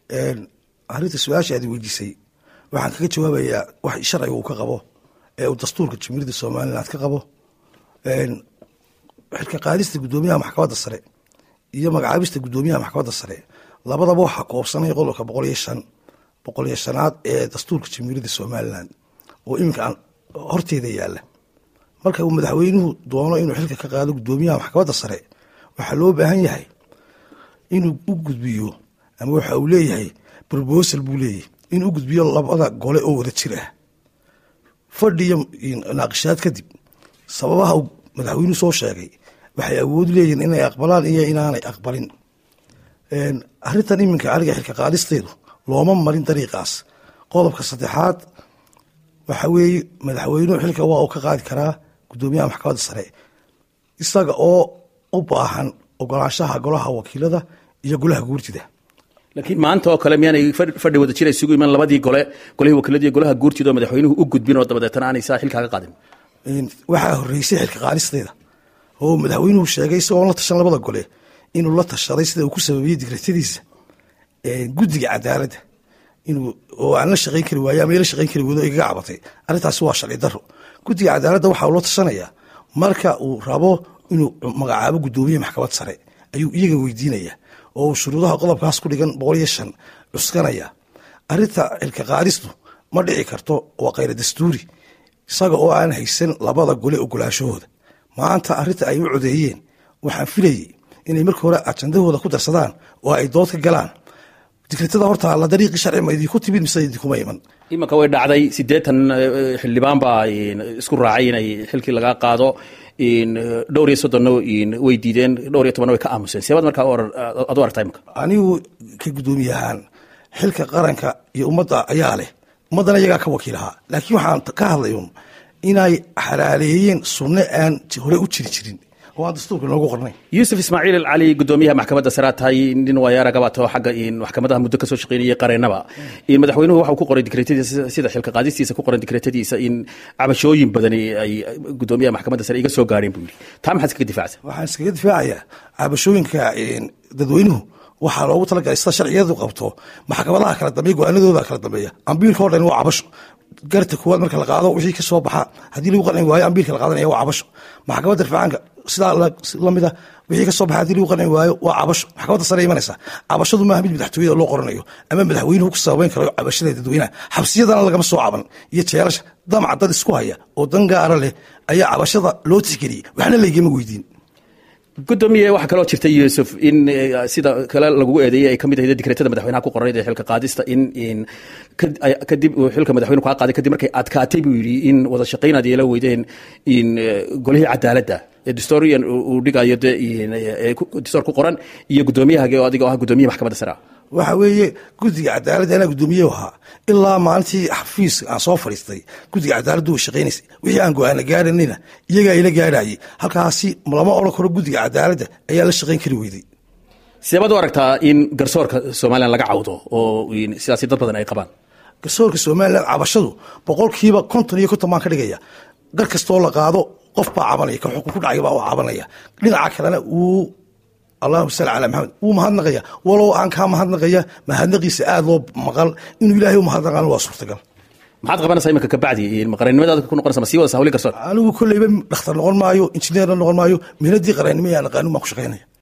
arrinta su-aasha aad weydiisay waxaan kaga jawaabayaa wax sharciga uu ka qabo ee uu dastuurka jamhuuriyadda somaliland ka qabo xilka qaadista guddoomiyaha maxkamadda sare iyo magacaabista guddoomiyaha maxkamadda sare labadaba waxaa koobsanay qodobka boqol iyo shan boqol iyo shanaad ee dastuurka jamhuuriyadda somaliland oo iminka horteeda yaalla marka uu madaxweynuhu doono inuu xilka ka qaado guddoomiyaha maxkamadda sare waxaa loo baahan yahay inuu u gudbiyo ama waxa uu leeyahay brobosal buu leeyahy inuu u gudbiyo labada gole oo wada jir ah fadhiyo naaqishaad kadib sababaha uu madaxweynuhu soo sheegay waxay awood leeyihiin inay aqbalaan iyo inaanay aqbalin arrintan iminka aniga xilka qaadisteedu looma marin dariiqaas qodobka saddexaad waxa weeye madaxweynuhu xilka waa uu ka qaadi karaa guddoomiyaha maxkamadda sare isaga oo u baahan ogolaanshaha golaha wakiilada iyo golaha guurtida laakiin maanta oo kale miyaanay fadhi wada jira isugu iman labadii gole golihii wakiilada iyo golaha guurtida oo madaxweynuhu u gudbin oo dabadeetana aanay saa xilkaa ka qaadin waxaa horeysay xilka qaadisteeda oo madaxweynuhu sheegay isagoon la tashan labada gole inuu la tashaday sida uu ku sababeeyey digratadiisa guddiga cadaaladda inuu oo aan la shaqayn kari waaye ama la shaqayn kari wado igaga cabatay arrintaasi waa sharci daro guddiga cadaaladda waxaa ula tashanayaa marka uu rabo inuu magacaabo guddoomiye maxkamad sare ayuu iyaga weydiinaya oo shuruudaha qodobkaas ku dhigan boqol iyo shan cuskanaya arrinta xilka qaadistu ma dhici karto waa khayra dastuuri isaga oo aan haysan labada gole ogolaashahooda maanta arrinta ay u codeeyeen waxaan filayay inay markii hore ajandahooda ku darsadaan oo ay dood ka galaan digritada horta la dariiqii sharci ma idinku timid mise idinkuma iman imanka way dhacday siddeetan xildhibaan baa isku raacay inay xilkii laga qaado dhowr iyo soddonna way diideen dhowr iyo tobanna way ka aamuseen seebaad markaa ad u aragtaa imanka anigu ka guddoomiye ahaan xilka qaranka iyo ummadda ayaa leh ummaddana iyagaa ka wakiilahaa laakiin waxaan ka hadlay un inay xalaaleeyeen sunno aan hore u jiri jirin oo aan dastuurka noogu qornay yuusuf ismaaciil alcali guddoomiyaha maxkamadda sare aad tahay nin waayaaragabato xagga maxkamadaha muddo kasoo shaqeynayay qareennaba madaxweynuhu waxa uu ku qoray dikreetadiisa sida xilka qaadistiisa ku qoran dikreetadiisa in cabashooyin badani ay guddoomiyaha maxkamadda sare iga soo gaareen buu yidhi taa maxaad iskaga difaacsa waxaan iskaga difaacayaa cabashooyinka dadweynuhu waxaa loogu talagalay sida sharciyadu qabto maxkamadaha kala dambeya go-aanadooda kala dambeeya ambiilka o dhan waa cabasho garta kuwaad marka la qaado wixii ka soo baxa haddii lagu qanci waayo ambiilka la qaadanaya waa cabasho maxkamadda rifcaanka sidaa lamida wixii ka soo baxa hadii lagu qanci waayo waa cabasho maxkamadda sare imanaysa cabashadu maaha mid madaxtooyada loo qoranayo ama madaxweynuhu ku sababeyn karayo cabashada dadweynaha xabsiyadana lagama soo caban iyo jeelasha damac dad isku haya oo dan gaara leh ayaa cabashada loo tixgeliyey waxna laygama weydiin gudoomiye waxaa kaloo jirta yuusuf in sida kale lagu eedeeyey ay kamid ahayd dikreetada madaxweynaha ku qornayd ee xilka qaadista in kadib uu xilka madaxweynu kaa qaaday kadib markay adkaatay buu yidhi in wada shaqaynaad yeela weydeen in golihii cadaaladda ee distorian uu dhigayo de distoor ku qoran iyo guddoomiyahaga oo adiga oo ah guddoomiyaha maxkamadda sare ah waxa weeye guddiga cadaaladda anaa guddoomiye ahaa ilaa maalintii xafiis aan soo fadhiistay guddiga cadaaladdu way shaqaynaysay wixii aan go-aana gaaranina iyagaa ila gaarhayay halkaasi lama odhan karo guddiga cadaaladda ayaa la shaqayn kari weyday seebaad u aragtaa in garsoorka somalilan laga cawdo oo sidaasi dad badan ay qabaan garsoorka somalilan cabashadu boqolkiiba konton iyo konton baan ka dhigaya gar kastoo la qaado qof baa cabanaya ka xukun ku dhacay baa u cabanaya dhinaca kalena uu allahuma salli calaa maxamed wuu mahadnaqaya walow aan kaa mahadnaqaya mahadnaqiisa aada loo maqal inuu ilaahay u mahadnaqaan waa suurtagal maxaad qabanaysaa iminka kabacdi maqarannimadaada ku noqonaysa ma sii wada sahawli garsoor anigu kolleyba dhakhtar noqon maayo injineerna noqon maayo mihnadii qarannimo yaa naqaanin baan ku shaqaynaya